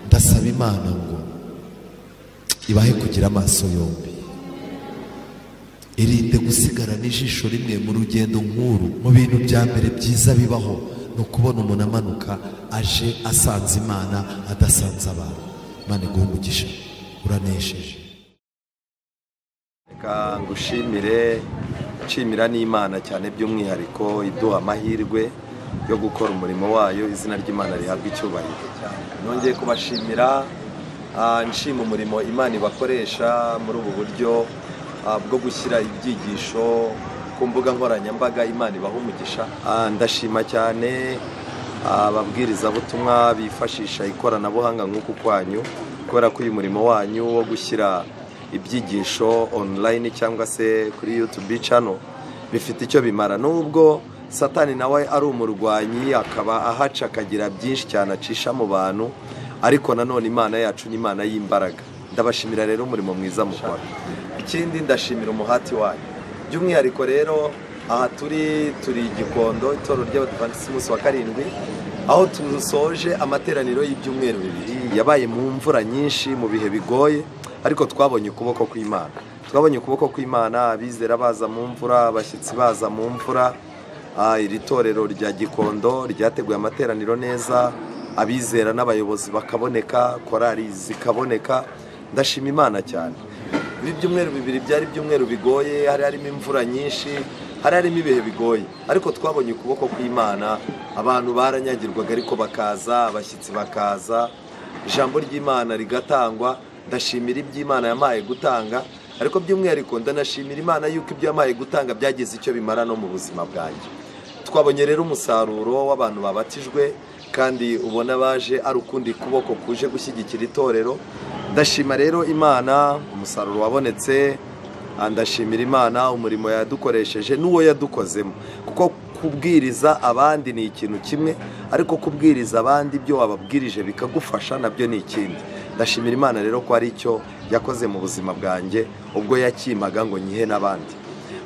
ndasaba imana ngo ibahe kugira amaso yombi irinde gusigarana ijisho rimwe mu rugendo nk'uru mu bintu bya mbere byiza bibaho ni ukubona umuntu amanuka aje asanze imana adasanze abantu imana iguha umugisha uranesheje reka ngushimire nshimira n'imana cyane by'umwihariko iduha amahirwe yo gukora umurimo wayo izina ry'imana rihabwa icyubahiro nongeye kubashimira ah, nshima umurimo imana ibakoresha muri ubu buryo ah, bwo gushyira ibyigisho ku mbuga nkoranyambaga imana ibaha umugisha Ah, ndashima cyane ababwirizabutumwa bifashisha ikoranabuhanga nk'uku kwanyu kubera ko uyu murimo wanyu wo gushyira ibyigisho online cyangwa se kuri YouTube channel bifite icyo bimara nubwo satani nawe ari umurwanyi akaba ahaca akagira byinshi cyane acisha mu bantu ariko nanone imana yacu ni imana y'imbaraga ndabashimira rero umurimo mwiza mukora ikindi ndashimira umuhati wanyu by'umwihariko rero aha turi turi igikondo itorero ry'abadivantisiti umunsi wa karindwi aho dusoje amateraniro y'ibyumweru bibiri yabaye mu mvura nyinshi mu bihe bigoye ariko twabonye ukuboko kw'imana twabonye ukuboko kw'imana abizera baza mu mvura abashyitsi baza mu mvura Ah, iri torero rya gikondo ryateguye amateraniro neza abizera n'abayobozi bakaboneka korari zikaboneka ndashima imana cyane ibi byumweru bibiri byari ibyumweru bigoye hari harimo imvura nyinshi hari harimo ibihe bigoye ariko twabonye ukuboko kw'imana abantu baranyagirwaga ariko bakaza abashyitsi bakaza ijambo ry'imana rigatangwa ndashimira iby'imana yamaye gutanga ariko by'umwihariko ndanashimira imana yuko ibyo yamaye gutanga byagize icyo bimara no mu buzima bwanjye twabonye rero umusaruro w'abantu babatijwe kandi ubona baje ari ukundi kuboko kuje gushyigikira itorero ndashima rero imana umusaruro wabonetse Ah, ndashimira imana umurimo yadukoresheje n'uwo yadukozemo kuko kubwiriza abandi ni ikintu kimwe ariko kubwiriza abandi ibyo wababwirije bikagufasha nabyo ni ikindi ndashimira imana rero ko hari icyo yakoze mu buzima bwanjye ubwo yakimaga ngo nyihe n'abandi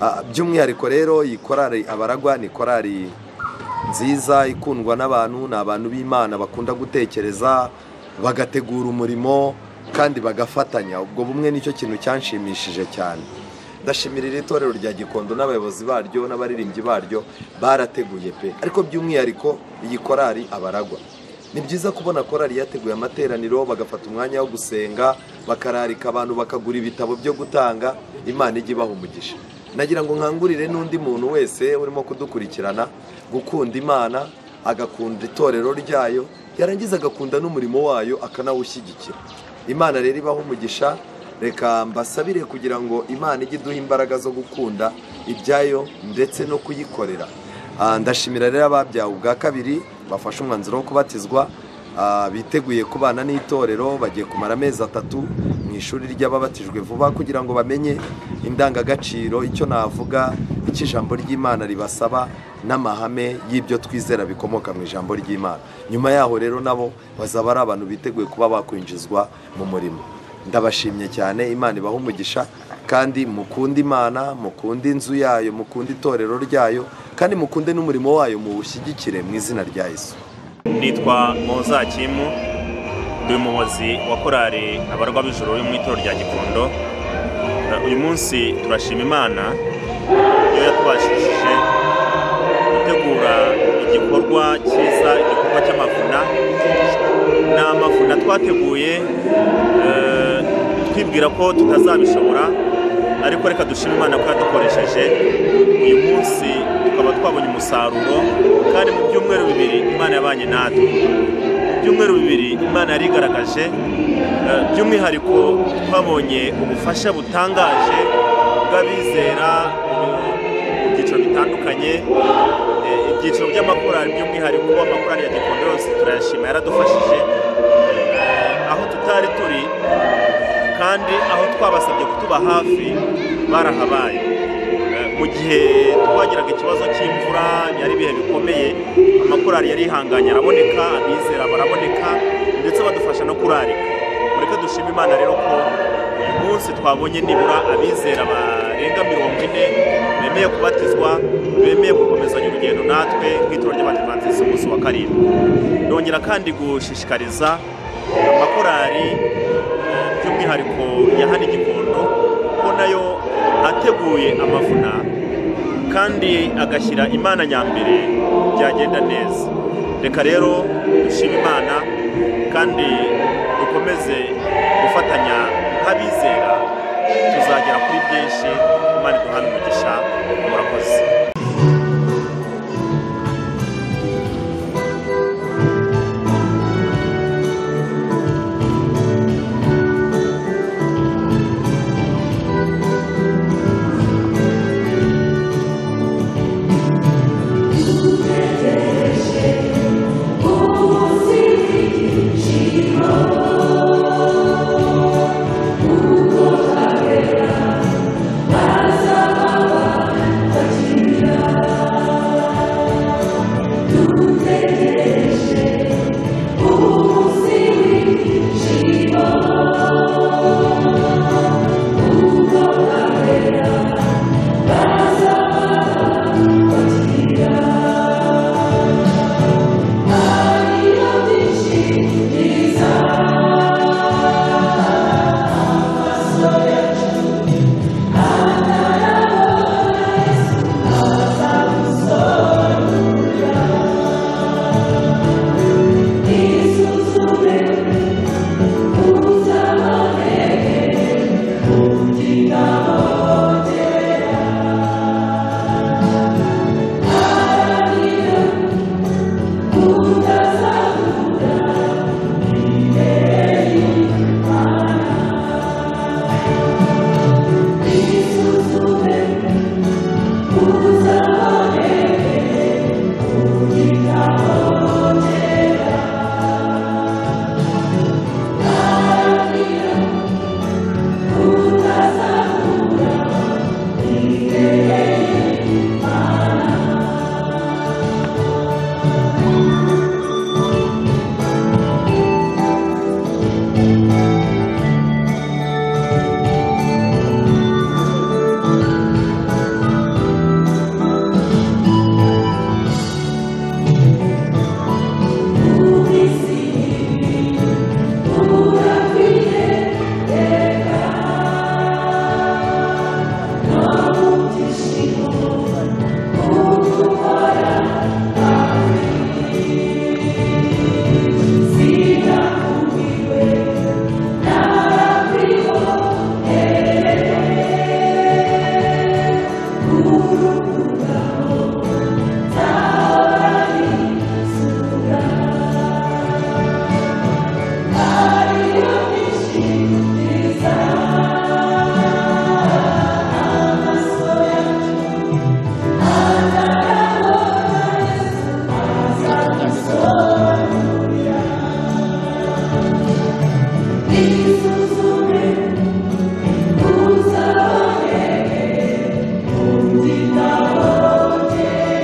Ah, by'umwihariko rero iyi korari abaragwa ni korari nziza ikundwa n'abantu ni abantu b'imana bakunda gutekereza bagategura umurimo kandi bagafatanya ubwo bumwe nicyo kintu cyanshimishije cyane ndashimira iri torero rya gikondo n'abayobozi baryo n'abaririmbyi baryo barateguye pe ariko by'umwihariko iyi korari abaragwa ni byiza kubona korari yateguye amateraniro bagafata umwanya wo gusenga bakararika abantu bakagura ibitabo byo gutanga imana ijya ibaha umugisha nagira ngo nkangurire n'undi muntu wese urimo kudukurikirana gukunda imana agakunda itorero ryayo yarangiza agakunda n'umurimo wayo akanawushyigikira imana rero ibaho umugisha reka mbasabire kugira ngo imana ijye iduha imbaraga zo gukunda ibyayo ndetse no kuyikorera Ah, ndashimira rero ababyawe ubwa kabiri bafashe umwanzuro wo kubatizwa ah, biteguye kubana n'itorero bagiye kumara amezi atatu mu ishuri ry'ababatijwe vuba kugira ngo bamenye indangagaciro icyo navuga icyo ijambo ry'imana ribasaba n'amahame y'ibyo twizera bikomoka mu ijambo ry'imana nyuma yaho rero nabo bazaba ari abantu biteguye kuba bakwinjizwa mu murimo ndabashimye cyane imana ibaha umugisha kandi mukunde imana mukunde inzu yayo mukunde itorero ryayo kandi mukunde n'umurimo wayo muwushyigikire mu izina rya yesu nitwa Mozakimu ndi umuhozi wa korali abarwa b'ijoro yo mu itorero rya gikondo Eh, uyu munsi turashima imana iyo yatubashishije gutegura igikorwa cyiza igikorwa cy'amavuna ni amavuna twateguye eh, twibwira ko tutazabishobora ariko reka dushime imana ko yadukoresheje uyu munsi tukaba twabonye umusaruro kandi mu byumweru bibiri imana yabanye natwe byumweru bibiri imana yari igaragaje eh, by'umwihariko twabonye ubufasha butangaje bw'abizera mu byiciro bitandukanye Eh, ibyiciro by'amakorali by'umwihariko amakorali ya gikondo yose turayashima yaradufashije Eh, aho tutari turi kandi aho twabasabye kutuba hafi barahabaye Eh, mu gihe twagiraga ikibazo cy'imvura yari ibihe bikomeye amakorali yari yihanganye araboneka abizera baraboneka ndetse badufasha no kurarika mureke dushima imana rero ko uyu munsi twabonye nibura abizera barenga mirongo ine bemeye kubatizwa bemeye gukomezanya urugendo natwe nk'itorero ry'abadivantisiti umunsi wa karindwi ndongera kandi gushishikariza amakorari eh, by'umwihariko ya hano i gikondo ko nayo ateguye amavuna kandi agashyira imana nyambere byagenda neza reka rero dushime imana kandi dukomeze gufatanya nk'abizera tuzagera kuri byinshi imana iduhane umugisha murakoze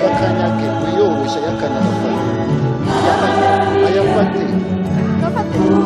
yakanyage wiyoroshya yakanagafata ayafate ntafate